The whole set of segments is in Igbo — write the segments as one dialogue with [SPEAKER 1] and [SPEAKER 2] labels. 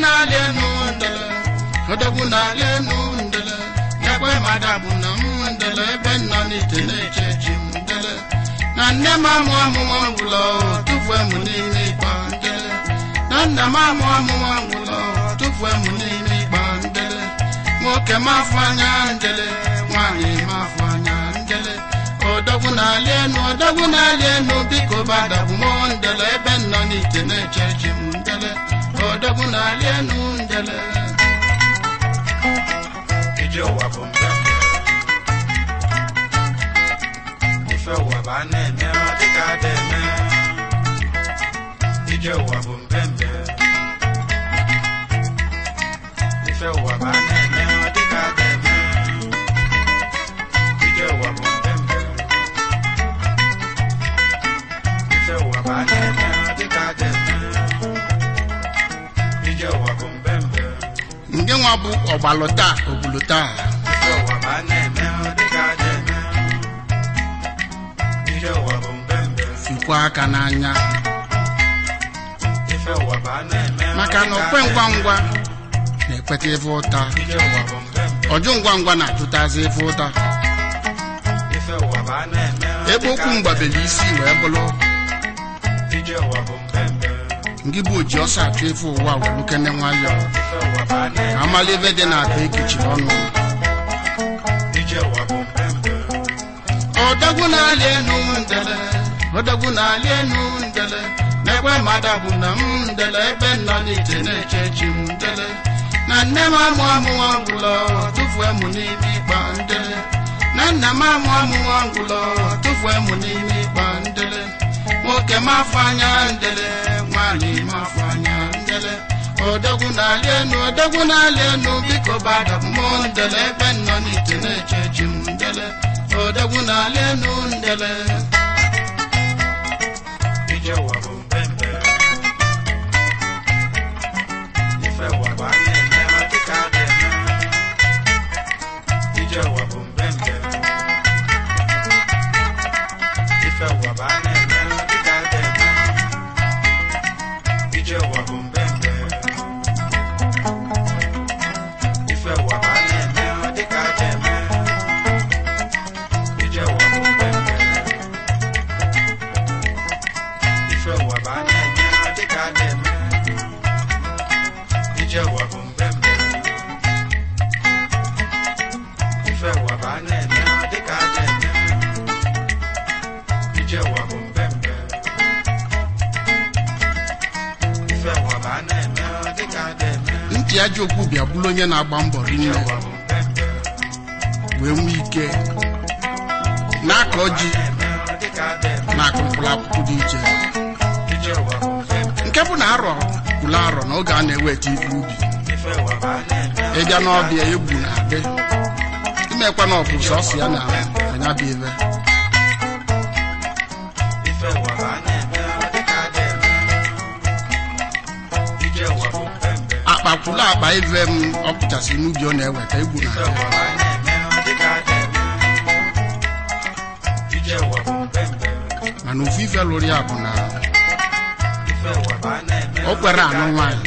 [SPEAKER 1] na-alị enu ndele odogwu na-alị enu ndele ekwe madabụ na m ndele ebe nọ n'ite na-eche chi m ndele na nne m amụ amụma ngwụlọ tụfuo m n'ime ịkpa ndele na nna m amụ amụma ngwụlọ tụfuo m n'ime ịkpa ndele nwoke m afọ anya ndele nwaanyị m afọ anya ndele odogwu na-alị enu odogwu na-alị enu biko badabụ m ndele ebe nọ n'ite na-eche chi m ndele odogwu na-alị enu ndele
[SPEAKER 2] ije ụwa bụ mbembe ife ụwa bụ a na-eme ọ dịka a na-eme ije ụwa bụ mbembe ife ụwa bụ a na-eme ọ dịka a na-eme ije ụwa bụ mbembe ife ụwa bụ a na-eme ọ dịka a na-eme ije ụwa bụ mbembe
[SPEAKER 1] nke nwa bụ ọgbalụ taa obulu taa
[SPEAKER 2] Ije ụwa bụ a na-eme ọ dịka a na-eme ije ụwa bụ mbembe
[SPEAKER 1] fikwa aka n'anya
[SPEAKER 2] ife ụwa bụ a na-eme ọ
[SPEAKER 1] maka na
[SPEAKER 2] dịka
[SPEAKER 1] okwe
[SPEAKER 2] a
[SPEAKER 1] ngwa
[SPEAKER 2] na-eme.
[SPEAKER 1] ngwa na-ekweta ife ụta
[SPEAKER 2] ije ụwa bụ mbembe
[SPEAKER 1] ọjụ ngwa ngwa na-ajụtazi ife ụta
[SPEAKER 2] ife ụwa bụ a na-eme ọ
[SPEAKER 1] ebe
[SPEAKER 2] dịka
[SPEAKER 1] okwu
[SPEAKER 2] a
[SPEAKER 1] mgbabeli isi wee bụrụ
[SPEAKER 2] na-eme. ije ụwa bụ mbembe
[SPEAKER 1] ngị bụ oji ọsọ achụ ife ụwa welukene nwayọọ
[SPEAKER 2] ife ụwa bụ a
[SPEAKER 1] ka
[SPEAKER 2] na-eme
[SPEAKER 1] amala ebe dị na-akpa ekechiri ọnụ
[SPEAKER 2] ije ụwa bụ mbembe
[SPEAKER 1] odogwu na-alị enu ndele odogwu na-alị enu ndele na-ekwe mmadụ bụ na m ndele ebe nọ n'ite na-eche chi m ndele na nne m amụ amụwa ngwụlọ tụfuo m n'ime ịkpa ndele na nna m amụ amụwa ngwụlọ tụfuo m n'ime ịkpa ndele nwoke m afọ anya ndele nwaanyị m afọ anya ndele odogwu na-alị enu odogwu na-alị enu biko bada mmụọ ndele ebe nọ n'ite na-eche chi m ndele odogwu na-alị enu ndele
[SPEAKER 2] ije ụwa bụ mbembe ife ụwa bụ a na-eme ọ dịka a na-eme ije ụwa bụ mbembe ife ụwa bụ a na-eme ọ dịka a na-eme ije ụwa bụ mbembe ife ụwa bụ a na-eme ọ dịka a na-eme ije ụwa bụ mbembe ife ụwa bụ a na-eme ọ dịka a na-eme ije ụwa bụ mbembe ife ụwa bụ a na-eme ọ dịka a na-eme ije ụwa bụ mbembe ife ụwa bụ a na-eme ọ dịka a na-eme
[SPEAKER 1] ntị ajọ okwu bịa bụrụ onye na-agba mbọ
[SPEAKER 2] ije
[SPEAKER 1] rinne
[SPEAKER 2] ụwa bụ mbembe
[SPEAKER 1] wee nwee ike na-akọ ji
[SPEAKER 2] na-eme ọ dịka a na-eme
[SPEAKER 1] na-akụ mkpụrụ akwụkwọ dị iche
[SPEAKER 2] ije ụwa bụ mbembe
[SPEAKER 1] nke bụ na arọ kwụrụ arọ na oge a na-eweta ife ubi
[SPEAKER 2] ife ụwa bụ a na-eme
[SPEAKER 1] ịbịa n'ọbịa egwu na-adị imekwa na ọbụ sọsọ ya na anya bụ ibe
[SPEAKER 2] ife ụwa bụ a na-eme ọ dịka a na-eme ije ụwa bụ mbembe
[SPEAKER 1] akpa kwụrụ akpa ive m ọ pụchasị n'ubi ọ na-eweta egwu
[SPEAKER 2] ife
[SPEAKER 1] na-adị
[SPEAKER 2] ụwa bụ a na-eme ọ dịka a na-eme ije ụwa bụ mbembe
[SPEAKER 1] mana ofu ife lụrụ ya bụ na
[SPEAKER 2] ife ụwa bụ a na-eme
[SPEAKER 1] o kwere anụ nwaanyị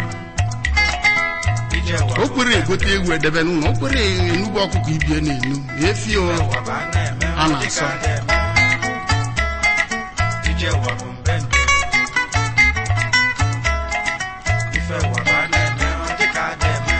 [SPEAKER 2] ije ụwa
[SPEAKER 1] o kwere egote ewu edebe n'ụlọ o kwere enugbu ọkụkọ ibie na-enu efi o
[SPEAKER 2] ụwa bụ a na-eme
[SPEAKER 1] A
[SPEAKER 2] ọ
[SPEAKER 1] na-asọ.
[SPEAKER 2] dịka a na-eme ije ụwa bụ mbembe ife ụwa bụ a na-eme ọ dịka a na-eme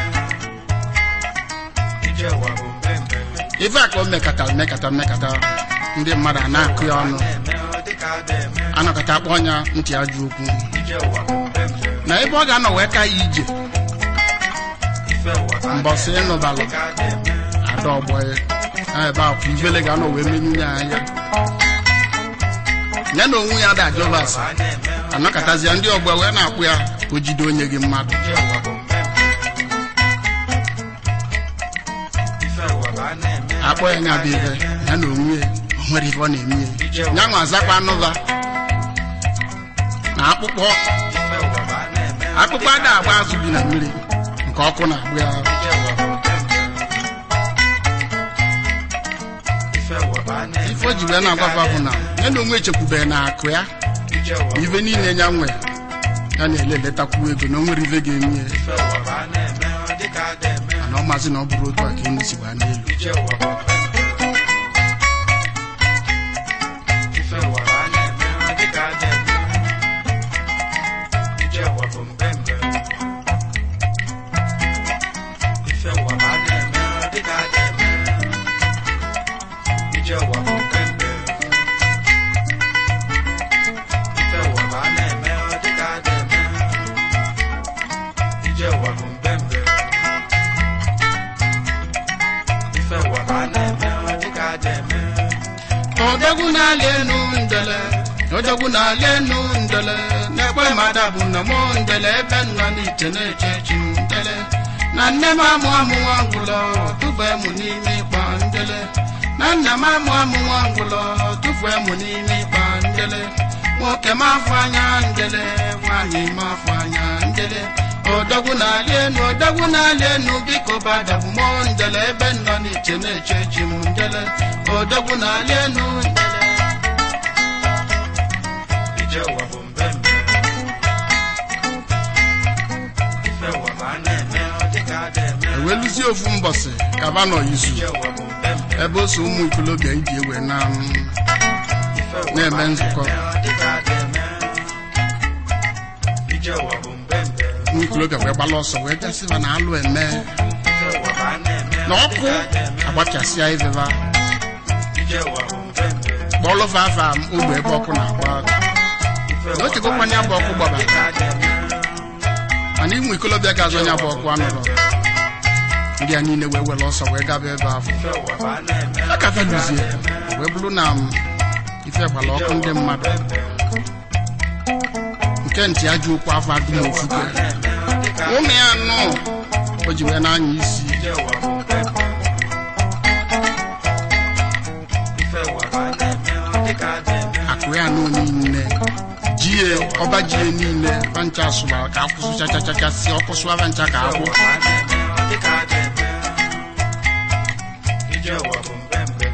[SPEAKER 2] ije ụwa bụ mbembe
[SPEAKER 1] ife a ka o mekatara mekata mmekata ndị mmadụ a na-akụ ya ọnụ
[SPEAKER 2] na-eme ọ dịka a na-eme
[SPEAKER 1] anọkọta akpọ ọnya ntị ajọ okwu
[SPEAKER 2] ije ụwa bụ mbembe
[SPEAKER 1] na ebe ọ ga-anọ wee ka ya ije
[SPEAKER 2] ife ụwa bụ a
[SPEAKER 1] mbọsị ịnụbalụ
[SPEAKER 2] dịka a na-eme
[SPEAKER 1] ada ọgbọ ya na ebe ahụ ivele ga-anọ wee menyu ya anya ya na onwe ya da jovas
[SPEAKER 2] a na-eme
[SPEAKER 1] anọkọtazia ndị ọgbọ wee na-akpụ ya ka o jide onye gị mmadụ
[SPEAKER 2] ije ụwa bụ mbembe ife ụwa bụ a na-eme
[SPEAKER 1] akpọ ya nya bụ ibe ya na onwe ya o nwere ife ọ na-eme ya ya nwa azakwa anụva na akpụkpọ
[SPEAKER 2] ife ụwa bụ a na-eme
[SPEAKER 1] akpụkpọ ada agba azụ bi na mmiri nke ọkụ na-agbụ ya
[SPEAKER 2] ije ụwa bụ mbembe ife ụwa bụ a na-eme
[SPEAKER 1] ife o ji wee na-agwafa bụ na ya na onwe echekwubeghị na akụ ya
[SPEAKER 2] ije ụwa bụ
[SPEAKER 1] ife niile ya nwe ya na-ele eletakwu ego na o nwere ife ga-eme ya
[SPEAKER 2] ife ụwa bụ a na-eme ọ dịka a na-eme
[SPEAKER 1] mana ọ maazị na ọ bụrụ otu a ka enyi si gbaa n'elu
[SPEAKER 2] ije ụwa bụ ife ụwa bụ a na-eme ọ dịka a na-eme ije ụwa bụ mbembe ife ụwa bụ a na-eme ọ dịka a na-eme ije ụwa bụ mbembe ife ụwa bụ a na-eme ọ dịka a na-eme ije ụwa bụ mbembe ife ụwa bụ a na-eme ọ dịka a na-eme
[SPEAKER 1] odogwu na-alị enu ndele odogwu na-alị enu ndele na-ekwe mmadụ bụ na mụ ndele ebe nọ n'iche na-eche chi m ndele na nne m amụ amụ nwa ngwụlọ tụfue mụ n'ime ịkpa ndele na nna m amụ amụ nwa ngwụlọ tụfue mụ n'ime ịkpa ndele nwoke m afọ anya ndele nwaanyị m afọ anya ndele odogwu na-alị enu odogwu na-alị enu biko badabụ mụ ndele ebe nọ n'iche na-eche chi m ndele odogwu na-alị enu ndele
[SPEAKER 2] ije ụwa bụ mbembe ife ụwa bụ a na-eme ọ dịka a na-eme
[SPEAKER 1] eweluzie ofu mbọsị kaba nọ izu
[SPEAKER 2] ije ụwa bụ mbembe
[SPEAKER 1] ebe o so ụmụ ikolobịa iji ewe na m
[SPEAKER 2] ife ụwa bụ
[SPEAKER 1] Na-eme
[SPEAKER 2] a
[SPEAKER 1] nzukọ.
[SPEAKER 2] na-eme ọ dịka a na-eme ije ụwa bụ mbembe
[SPEAKER 1] ụmụ ikolobịa wee gbala ọsọ wee gasịba na alụ eme
[SPEAKER 2] ife ụwa bụ a na-eme
[SPEAKER 1] na
[SPEAKER 2] ọ
[SPEAKER 1] ọkụ
[SPEAKER 2] dịka a na-eme
[SPEAKER 1] agbachasịa iveva
[SPEAKER 2] ije ụwa bụ mbembe
[SPEAKER 1] kpọlụfa afa ogbe ebe ọkụ na-agba
[SPEAKER 2] ife
[SPEAKER 1] Na
[SPEAKER 2] ụwa
[SPEAKER 1] o chegokwa ya bụ ọkụ gbaba.
[SPEAKER 2] ọ dịka a na-eme
[SPEAKER 1] mana ụmụ ikolobịa ga-azụ anya bụ ọkụ anụrụ ndị a niile wee were ọsọ wee gaba ebe ahụ
[SPEAKER 2] ife ụwa bụ a na-eme
[SPEAKER 1] a ka feluzie wee bụrụ na m ife gbara ọkụ ndị mmadụ nke ntị ajọ okwu afọ adụm ofufe
[SPEAKER 2] na-eme ọ dịka
[SPEAKER 1] ụmụ ya nụ o ji wee na-anya isi
[SPEAKER 2] ije ụwa bụ mbembe ife ụwa bụ a na-eme ọ dịka a na-eme
[SPEAKER 1] akụ ya nụ niile jie ọba jie niile vancha sụbara ka akwụsụ chachachacha si ọkụ sụwa vancha ka akwụ
[SPEAKER 2] ụwa bụ a na-eme ọ dịka a na-eme ije ụwa bụ mbembe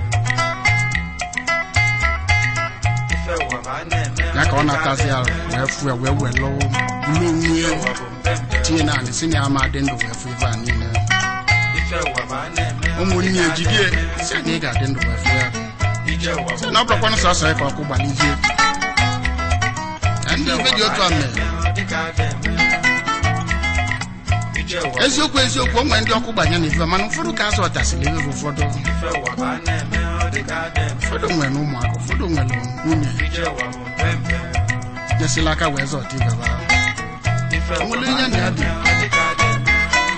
[SPEAKER 2] ife ụwa bụ a na-eme
[SPEAKER 1] ya ka ọ
[SPEAKER 2] dịka a
[SPEAKER 1] natazi ala
[SPEAKER 2] na-eme.
[SPEAKER 1] wee fụ ya wee were bulu onwe ya
[SPEAKER 2] ụwa bụ mbembe
[SPEAKER 1] tinye naanị si na ya ma dị ndụ wee fụ ife a niile
[SPEAKER 2] ife ụwa bụ a na-eme ọ
[SPEAKER 1] ụmụnne
[SPEAKER 2] dịka
[SPEAKER 1] ya
[SPEAKER 2] a
[SPEAKER 1] jidie
[SPEAKER 2] na-eme.
[SPEAKER 1] si na ị ga-adị ndụ wee fụ ya
[SPEAKER 2] ije ụwa bụ
[SPEAKER 1] na ọ bụrụkwanụ sọsọ ya ka ọkụ gbalizie ka ndị ife dị otu a mere
[SPEAKER 2] ọ dịka a na-eme ije ụwa bụ
[SPEAKER 1] eziokwu eziokwu o nwere ndị ọkụ gbanye na ife mana ụfọdụ ka azụ ọtasịrị ife ụfọdụ
[SPEAKER 2] ife ụwa bụ a na-eme ọ dịka a na-eme
[SPEAKER 1] ụfọdụ nwere ụmụaka ụfọdụ nwere nwunye
[SPEAKER 2] ije ụwa bụ mbembe
[SPEAKER 1] nyesịla aka wee zọta ife ha
[SPEAKER 2] ife ụwa
[SPEAKER 1] Onwere
[SPEAKER 2] bụ
[SPEAKER 1] ihe
[SPEAKER 2] a
[SPEAKER 1] na ya dị.
[SPEAKER 2] na-eme ọ dịka a na-eme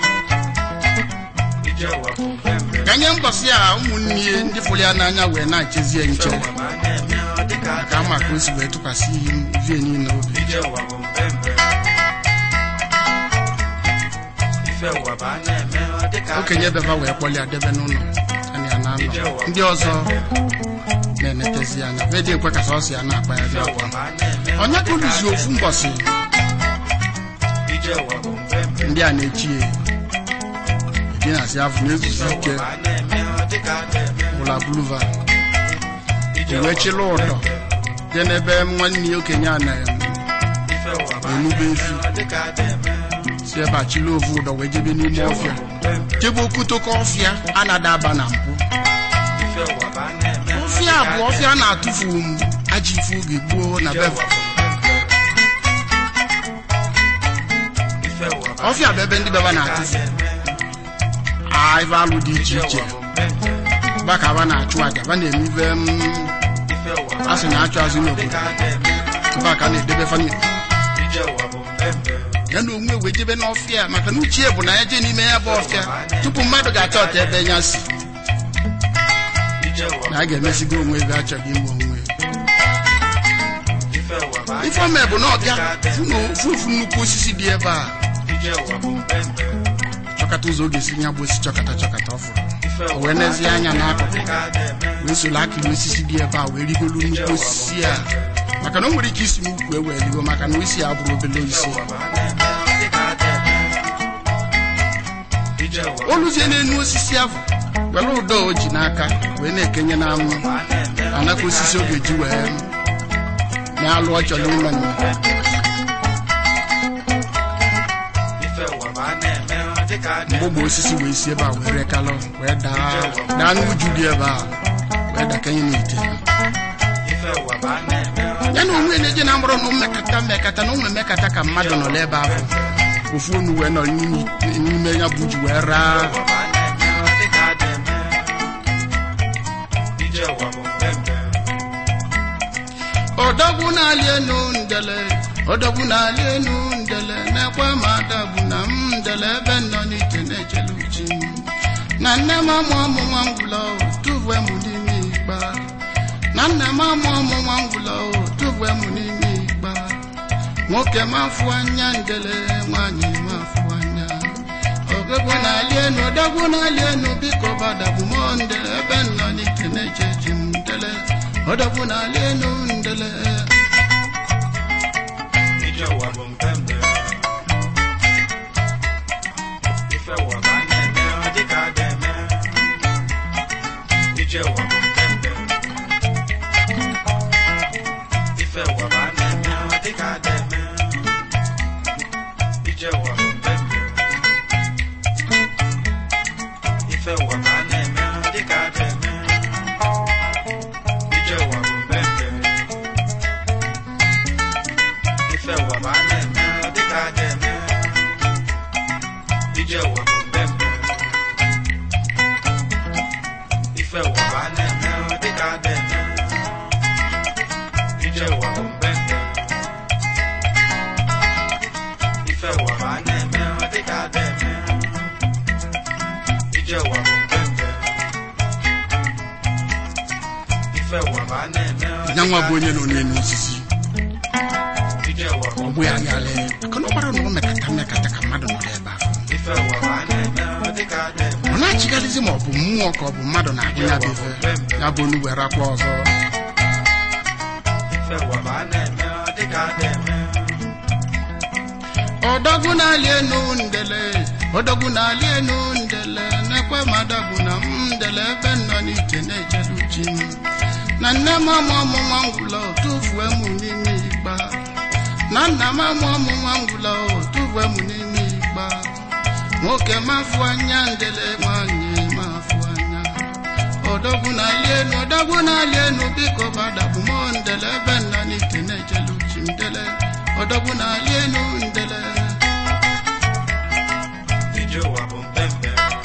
[SPEAKER 2] ije ụwa bụ mbembe
[SPEAKER 1] ka nye mbọsị a ụmụnne ya ndị fụrụ ya n'anya wee na-echezie
[SPEAKER 2] ife
[SPEAKER 1] nche
[SPEAKER 2] ụwa bụ a na-eme ọ dịka a
[SPEAKER 1] ka ama ka o si wee tụkwasị vie niile obi
[SPEAKER 2] ije ụwa bụ mbembe ife ụwa bụ a na-eme ọ dịka a
[SPEAKER 1] okenye beba wee kpọlịa debe n'ụlọ ana ya na-anọ ndị ọzọ na-enetezi anya vedị ekwe ka sọsọ ya na-akpa ya dị
[SPEAKER 2] ife
[SPEAKER 1] akwa
[SPEAKER 2] ụwa bụ a na-eme ọ
[SPEAKER 1] onye ka
[SPEAKER 2] dịka a
[SPEAKER 1] oluzi ofu
[SPEAKER 2] na-eme.
[SPEAKER 1] mbọsị
[SPEAKER 2] ije ụwa bụ mbembe
[SPEAKER 1] ndị a na-echi ya edinasi afọ na-ezuzi
[SPEAKER 2] ife ụwa
[SPEAKER 1] ike
[SPEAKER 2] bụ a na-eme ọ dịka a na-eme
[SPEAKER 1] bụla buluva
[SPEAKER 2] ije
[SPEAKER 1] wee
[SPEAKER 2] ụwa
[SPEAKER 1] chịla
[SPEAKER 2] bụ
[SPEAKER 1] ụdọ
[SPEAKER 2] mbembe.
[SPEAKER 1] jee n'ebe nwanne ya okenye a na
[SPEAKER 2] ife ụwa bụ a
[SPEAKER 1] enube
[SPEAKER 2] na-eme
[SPEAKER 1] efi
[SPEAKER 2] ọ dịka a na-eme
[SPEAKER 1] si ebe a chịla ovu ụdọ wee jebe n'ime
[SPEAKER 2] ije ụwa
[SPEAKER 1] ọfịa
[SPEAKER 2] bụ mbembe
[SPEAKER 1] jebe okutoko ọfịa a na-ada aba na mpụ
[SPEAKER 2] ife ụwa bụ a na-eme ọ
[SPEAKER 1] ọfịa
[SPEAKER 2] dịka a
[SPEAKER 1] bụ ọfịa a na-atụfu m aji ife oge gboo na
[SPEAKER 2] Ije
[SPEAKER 1] beva
[SPEAKER 2] ụwa bụ mbembe. Ife ụwa bụ a
[SPEAKER 1] ọfịa bụ ebe ndị beba na-atụfu a ife alụ dị iche
[SPEAKER 2] Ije
[SPEAKER 1] iche
[SPEAKER 2] ụwa bụ mbembe.
[SPEAKER 1] ba ka ba na-achụ aja ba na-eme ife m
[SPEAKER 2] Ife ụwa bụ
[SPEAKER 1] a sị na-achụ azụ
[SPEAKER 2] ọ
[SPEAKER 1] n'obodo
[SPEAKER 2] dịka a na-eme
[SPEAKER 1] ebe a ka a na-edebe famili
[SPEAKER 2] ije ụwa bụ mbembe.
[SPEAKER 1] ya na onwe wee jebe n'ọfịa maka na uchie bụ na ya jee n'ime ya bụ ọfịa tupu mmadụ ga-achọ ọta ebe ya si
[SPEAKER 2] Ije ụwa
[SPEAKER 1] na a ga-emesigo onwe ebe a chọrọ inwe onwe
[SPEAKER 2] ife ụwa bụ a
[SPEAKER 1] ife ome bụ na ọbịa fụ na ofu ofu nnukwu osisi dị ebe a
[SPEAKER 2] ije ụwa bụ mbembe.
[SPEAKER 1] chọkata ụzọ oge si ya bụ osisi chọkata chọkata ọ fụrụ
[SPEAKER 2] Ife
[SPEAKER 1] o
[SPEAKER 2] ụwa
[SPEAKER 1] wee
[SPEAKER 2] bụ a
[SPEAKER 1] nezie anya n'akụkụ
[SPEAKER 2] dịka a na-eme
[SPEAKER 1] wee soro akịrị osisi dị ebe a wee rigolu nnukwu osisi a maka na o nwere ike isi n'ukwu ewee rigo maka na isi ya bụrụ obele isi
[SPEAKER 2] ụwa bụ a na-eme ọ dịka a na-eme ije ụwa bụ
[SPEAKER 1] oluzie n'enu osisi ahụ were ụdọ o ji n'aka wee na-ekenye na anụ
[SPEAKER 2] a na-eme
[SPEAKER 1] anaka osisi ọ ga-eji wee na-alụ ọ chọrọ ime nụ
[SPEAKER 2] ụwa bụ a na-eme ọ dịka a
[SPEAKER 1] mgbe ogbe osisi wee si ebe a wee rekalụ wee daa daa n'uju dị ebe a wee dakanye n'ite
[SPEAKER 2] ife ụwa bụ a na-eme ọ
[SPEAKER 1] ya na onwe na-eje na mkpụrụ na mmekata mmekata na ụmụ mmekata ka mmadụ nọ n'ebe ahụ ofu onu wee nọ n'ime- n'ime ya bụ uju wee raa
[SPEAKER 2] ụwa bụ a na-eme ọ dịka a na-eme ije ụwa bụ mpempe
[SPEAKER 1] ọdọgwu na-alị enu ndele ọdọgwu na-alị enu ndele na-ekwe ma adagbu na m ndele ebe nọ n'ite na-echele uchi m na nne m amụ ọmụ nwa ngwụla tuvue m n'ime ikpa na nna m amụ ọmụ nwa ngwụla tuvue m n'ime ikpa nwoke m afụ anya ndele nwaanyị m afụ anya ọgụgụ na-alị enu ọdọgwu na-alị enu biko badagbu m ndele ebe nọ n'ite na-eche chi m ndele ọdọgwu na-alị enu ndele
[SPEAKER 2] ije ụwa bụ mpempe ife ụwa bụ a na-eme ọ dịka a na-eme ije ụwa bụ mpempe ife ụwa bụ a na-eme ọ dịka a na-eme ije ụwa bụ mpempe ife ụwa bụ a na-eme ọ dịka a na-eme ije ụwa bụ mpempe ife ụwa bụ a na-eme ọ dịka a ga-eme ije ụwa bụ mbembe ife ụwa bụ a na-eme ọ dịka a ga-eme ije ụwa bụ mbembe ife ụwa bụ a na-eme ọ dịka a ga-eme ije ụwa bụ mbembe ife ụwa bụ a na-eme ọ
[SPEAKER 1] ya nwa
[SPEAKER 2] dịka
[SPEAKER 1] bụ onye nọ n'elu osisi
[SPEAKER 2] ije ụwa bụ
[SPEAKER 1] ọ bụ ya yalị maka na ọ gbara na ọ mekata mmekata ka mmadụ nọ n'ebe ahụ
[SPEAKER 2] ife ụwa bụ a na-eme ọ dịka a ga-eme
[SPEAKER 1] ọ na-achịgharịzi ma ọ bụ mmụọ ka ọ bụ mmadụ na-agụ ya bụ ife ya bụ onu were akwa ọzọ
[SPEAKER 2] ife ụwa bụ a na-eme ọ dịka a ga-eme
[SPEAKER 1] ọdọgwu na-alị enu ndele ọdọgwu na-alị enu ndele na-ekwe ma adagbu na m ndele ebe nọ n'ite na-ejelu chi m na nne m amụ ọmụ nwa ngwụla tụfue m n'ime ikpa na nna m amụ ọmụ nwa ngwụla tụfue m n'ime ikpa nwoke m afụ anya ndele nwanyị m afụ anya ọdọgwu na-alị enu ọdọgwu na-alị enu biko badagbu m ndele ebe nọ n'ite na-ejelu chi m ndele ọdọgwu na-alị enu ndele
[SPEAKER 2] ije ụwa bụ mpempe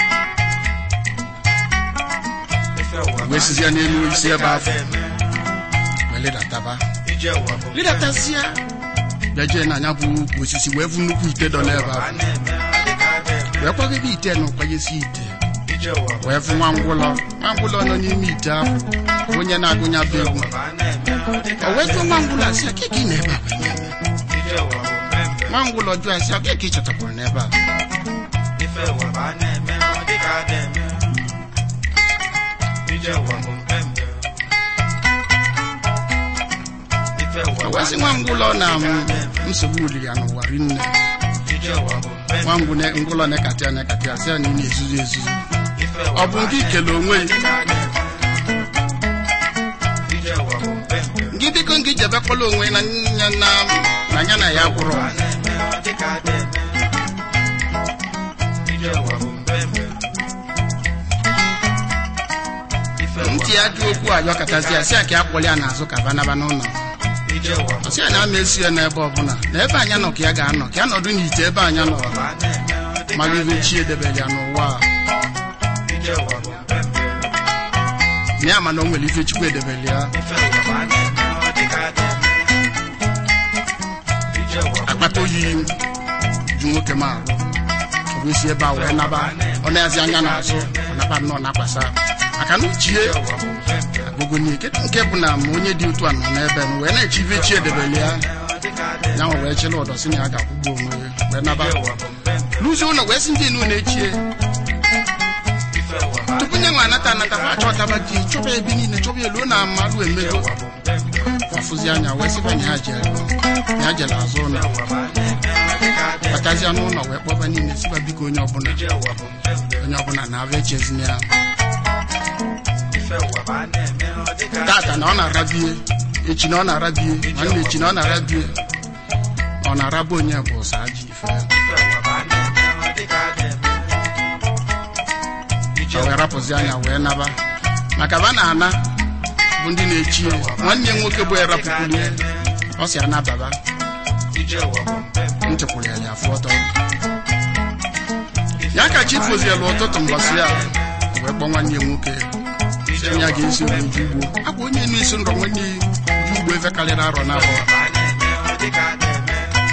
[SPEAKER 2] ife ụwa bụ
[SPEAKER 1] wee
[SPEAKER 2] a
[SPEAKER 1] sizie n'elu
[SPEAKER 2] na-eme ọ
[SPEAKER 1] isi ebe
[SPEAKER 2] dịka a
[SPEAKER 1] afọ
[SPEAKER 2] ga-eme
[SPEAKER 1] wee ledataba
[SPEAKER 2] ije ụwa bụ
[SPEAKER 1] ledatasịa bịa jee na anya bụ ukwu osisi wee vu nnukwu ite dọ n'ebe
[SPEAKER 2] a
[SPEAKER 1] ahụ
[SPEAKER 2] na-eme ọ dịka a ga-eme
[SPEAKER 1] wee kwagide ite na ụkwanyesi ite
[SPEAKER 2] ije ụwa bụ
[SPEAKER 1] wee fụ nwa ngwụlọ nwa ngwụlọ nọ n'ime ite ahụ onye na-agụnya bụ egwu
[SPEAKER 2] ụwa bụ a na-eme ọ dịka
[SPEAKER 1] o
[SPEAKER 2] a
[SPEAKER 1] wee jụọ
[SPEAKER 2] ga-eme
[SPEAKER 1] nwa ngwụlọ asị akịka ị na-ebe a wee na-eme
[SPEAKER 2] ije ụwa bụ mpempe
[SPEAKER 1] nwa ngwụlọ jụọ asị akịka ị chọtakwara n'ebe a
[SPEAKER 2] ife ụwa bụ a na-eme ọ dịka a ga-eme ije ụwa bụ mpempe ife ụwa
[SPEAKER 1] o
[SPEAKER 2] bụ
[SPEAKER 1] wee
[SPEAKER 2] a
[SPEAKER 1] sị nwa ngwụlọ na m,
[SPEAKER 2] na-eme ọ dịka a ga-eme
[SPEAKER 1] nsogbu uli ya n'ụwa rinne
[SPEAKER 2] ije ụwa bụ mpempe
[SPEAKER 1] nwa ngwụ ne- ngwụlọ na-ekata ya na-ekata ya sị ya na ị na-ezuzu ezuzu
[SPEAKER 2] ife
[SPEAKER 1] ọ
[SPEAKER 2] ụwa
[SPEAKER 1] bụ
[SPEAKER 2] a
[SPEAKER 1] nke
[SPEAKER 2] na-eme
[SPEAKER 1] ikele onwe
[SPEAKER 2] ọ dịka a ga-eme ije ụwa bụ mpempe
[SPEAKER 1] gị biko ngị jebekwala onwe na ya na na ya na ya gwụrụ
[SPEAKER 2] a na-eme ọ dịka a ga-eme ije ụwa bụ mpempe ife ụwa
[SPEAKER 1] ntị ya jụ okwu ayọ katazi ya sị ya ka ya kpọrọ ya n'azụ ka banaba n'ụlọ
[SPEAKER 2] ije ụwa bụ
[SPEAKER 1] ọsị ya na ama esi ya n'ebe ọbụla na ebe anya nọ ka ya ga-anọ ka ya nọdụ n'ite ebe anya nọ
[SPEAKER 2] ụwa bụ a na-eme ọ dịka
[SPEAKER 1] mara
[SPEAKER 2] a
[SPEAKER 1] ibe chi edebere ya n'ụwa a.
[SPEAKER 2] ije ụwa bụ mpempe
[SPEAKER 1] na ya ma na o nwere ife chukwu edebere ya
[SPEAKER 2] ife ụwa bụ a na-eme ọ dịka a ga-eme ije ụwa bụ
[SPEAKER 1] akpata oyi ju nwoke m arụ ọ bụ isi ebe a wee naba ọ na-azi anya n'azụ ọ naba nnọọ na-akwasa maka na uchie
[SPEAKER 2] ije ụwa bụ mpempe
[SPEAKER 1] agụgụ n'ike nke bụ na ma onye dị otu a nọ n'ebe m wee na-eche ife chi edebere ya
[SPEAKER 2] ọ dịka a ga-eme
[SPEAKER 1] ya nwa wee chịrị ụdọ si na ya ga-akwụgbu onwe ya wee naba
[SPEAKER 2] ije ụwa bụ mpempe
[SPEAKER 1] luzie ụlọ wee sị ndị inu na-echie
[SPEAKER 2] ife ụwa bụ a
[SPEAKER 1] tupu nye nwa anata anata fa achọtaba gị chọba ebe niile chọba elu na mmadụ
[SPEAKER 2] ije
[SPEAKER 1] emego
[SPEAKER 2] ụwa bụ mpempe
[SPEAKER 1] afụzi anya wee sịba na ya jere ya jere azụ ụlọ
[SPEAKER 2] ụwa bụ a na-eme ọ dịka a ga-eme
[SPEAKER 1] batazia n'ụlọ wee kpọba niile sịba biko onye ọbụla
[SPEAKER 2] ije ụwa bụ mpempe
[SPEAKER 1] onye ọbụla na-abịa echezina ya
[SPEAKER 2] ife ụwa bụ a na-eme ọ dịka a
[SPEAKER 1] tata na ọ na-arabie echi na ọ na-arabie nwanne echi na ọ na-arabie ọ na-araba onye bụ ụsa ajọ ife
[SPEAKER 2] ife ụwa bụ a na-eme
[SPEAKER 1] rapụzi anya wee naba maka ba na-ana bụ ndị na-echi ya. nwanne ya nwoke bụ erapụkwulie ọ si anababa
[SPEAKER 2] ije ụwa bụ mpempe
[SPEAKER 1] nchekwuru ya ya afọ ọtọ ya ka chi fozielu ụtụtụ mbọsị ya wee kpọọ nwanne ya nwoke
[SPEAKER 2] ije
[SPEAKER 1] onye
[SPEAKER 2] ụwa
[SPEAKER 1] a ga-esi obodo ugbo akwa onye na-eso ndọ nwanne ya ji ugbo efe karịrị arọ n'afọ
[SPEAKER 2] ụwa ma a na-eme ọ dịka a na-eme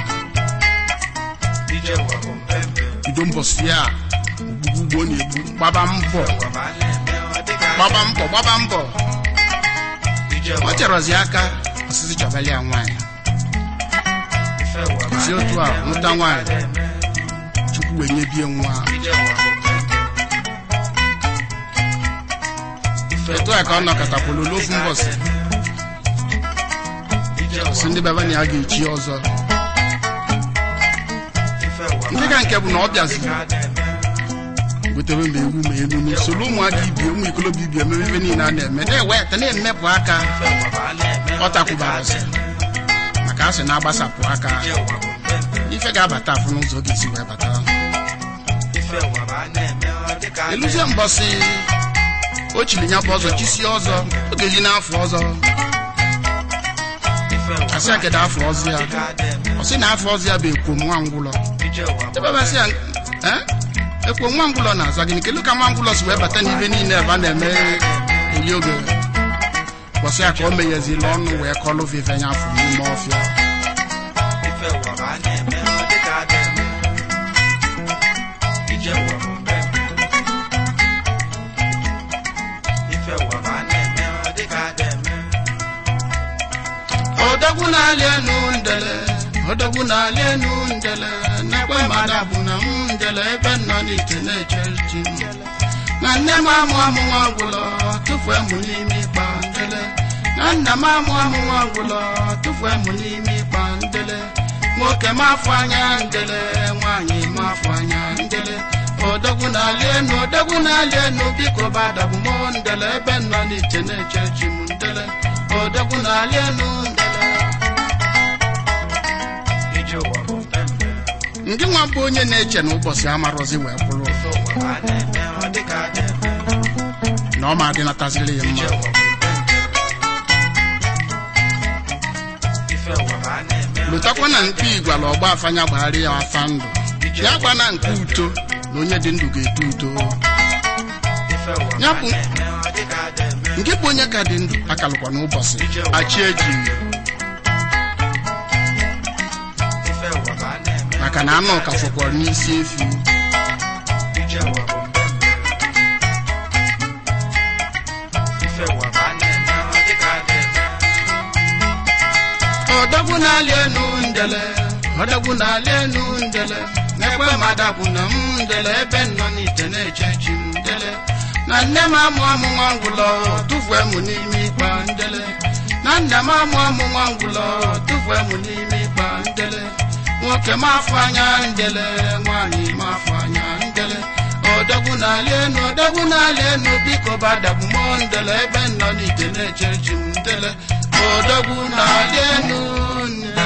[SPEAKER 2] ije ụwa bụ mpempe
[SPEAKER 1] bido mbọsị ya ogbugbu ugbo ọ na-egbu gbaba mbọ
[SPEAKER 2] ụwa ma a na-eme ọ dịka a
[SPEAKER 1] gbaba mbọ gbaba mbọ
[SPEAKER 2] ije
[SPEAKER 1] ọ
[SPEAKER 2] ụwa
[SPEAKER 1] cherọzi aka ọsịsị chọbali ya nwaanyị
[SPEAKER 2] ife ụwa ma a
[SPEAKER 1] si otu a
[SPEAKER 2] na-eme ọ
[SPEAKER 1] mụta
[SPEAKER 2] dịka a
[SPEAKER 1] nwaanyị
[SPEAKER 2] na-eme
[SPEAKER 1] chukwu wee nyebie nwa
[SPEAKER 2] ije ụwa bụ mpempe ife
[SPEAKER 1] etu a ka ọ nọkọtakwulu n'ofu mbọsị
[SPEAKER 2] ije ụwa
[SPEAKER 1] si ndị baba na ya ga-echi ọzọ
[SPEAKER 2] ife ụwa
[SPEAKER 1] ndị ka nke bụ na ọ bịaziri
[SPEAKER 2] a na-eme
[SPEAKER 1] gotere ma ewu ma elu n'usoro ụmụaka ibie ụmụ ikolobịa ibie emebe ife niile a na-eme na-eweta na-emepụ aka
[SPEAKER 2] ife ụwa ma a na-eme
[SPEAKER 1] ọ takwubara ọsị maka asị na-agbasapụ aka
[SPEAKER 2] ije ụwa bụ mpempe
[SPEAKER 1] ife ga-abata afụ n'ụzọ ọ ga-esi wee bata
[SPEAKER 2] ife ụwa ma a na-eme ọ dịka a
[SPEAKER 1] eluzie mbọsị o chiri nya bụ ọzọ chisie ọzọ ọ ga-eji n'afọ ọzọ
[SPEAKER 2] ife ụwa
[SPEAKER 1] asị ya kedu afọ ọzọ ya
[SPEAKER 2] dịka a na-eme
[SPEAKER 1] ọ sị na afọ ọzọ ya bụ ekwo nwa ngwụlọ
[SPEAKER 2] ije ụwa bụ
[SPEAKER 1] ebebasị ya "Eh? ekwo nwa ngwụlọ na-aza gịnị kedu ka nwa ngwụlọ si wee bata n'ibe niile ebe a na-eme eri oge kwụsị ya ka o meghezila ọnụ wee kọlụ vive nya afọ n'ime ọfịa
[SPEAKER 2] ife ụwa ma a na-eme ọ dịka a na-eme ije ụwa bụ mpempe ife ụwa ma a na-eme ọ dịka a na-eme
[SPEAKER 1] odogwu na-alị enu ndele odogwu na-alị enu ndele na-ekwe mmadụ bụ na m ndele ebe m nọ n'ite na-eche chi m na nne m amụ amụ nwa ọgwụlọ tụfue mụ n'ime ịkpa ndele na nna m amụ amụ nwa ọgwụlọ tụfue mụ n'ime ịkpa ndele nwoke m afọ anya ndele nwaanyị m afọ anya ndele odogwu na-alị enu odogwu na-alị enu biko badabụ m ndele ebe m nọ n'ite na-eche chi m ndele odogwu na-alị enu ndele
[SPEAKER 2] ije ụwa bụ mpempe
[SPEAKER 1] ndị nwa bụ onye na-eche na ụbọchị amarọzi wee bụrụ
[SPEAKER 2] ife ụwa ma a na-eme ọ dịka a na-eme
[SPEAKER 1] na ọ ma adịnataziri ya
[SPEAKER 2] ije
[SPEAKER 1] mma
[SPEAKER 2] ụwa bụ mpempe ife ụwa ma a na-eme ọ
[SPEAKER 1] lụtakwa na nke igwala ọgba afanya gbagharị ya afa ndụ ya gba na nke uto na onye dị ndụ ga-eto uto
[SPEAKER 2] ife ụwa
[SPEAKER 1] Ya
[SPEAKER 2] ma a
[SPEAKER 1] bụ-
[SPEAKER 2] na-eme ọ dịka a na-eme
[SPEAKER 1] nke bụ onye ka dị ndụ akalụkwa n'ụbọchị achị eji
[SPEAKER 2] ife ụwa ma a na-eme
[SPEAKER 1] maka na anụ ka fọkwara n'isi efi
[SPEAKER 2] ije ụwa bụ mpempe ife ụwa ma a na-eme ọ dịka a na-eme
[SPEAKER 1] odogwu na-alị enu ndele odogwu na-alị enu ndele na-ekwe mmadụ bụ na m ndele ebe m nọ n'ite na-eche chi m ndele na nne m amụ amụ nwa ngwụlọ tụfue mụ n'ime ịkpa ndele na nna m amụ amụ nwa ngwụlọ tụfue mụ n'ime ịkpa ndele nwoke m afọ anya ndele nwaanyị m afọ anya ndele odogwu na-alị enu odogwu na-alị enu biko badabụ m ndele ebe m nọ n'ite na-eche chi m ndele odogwu na-alị enu ndele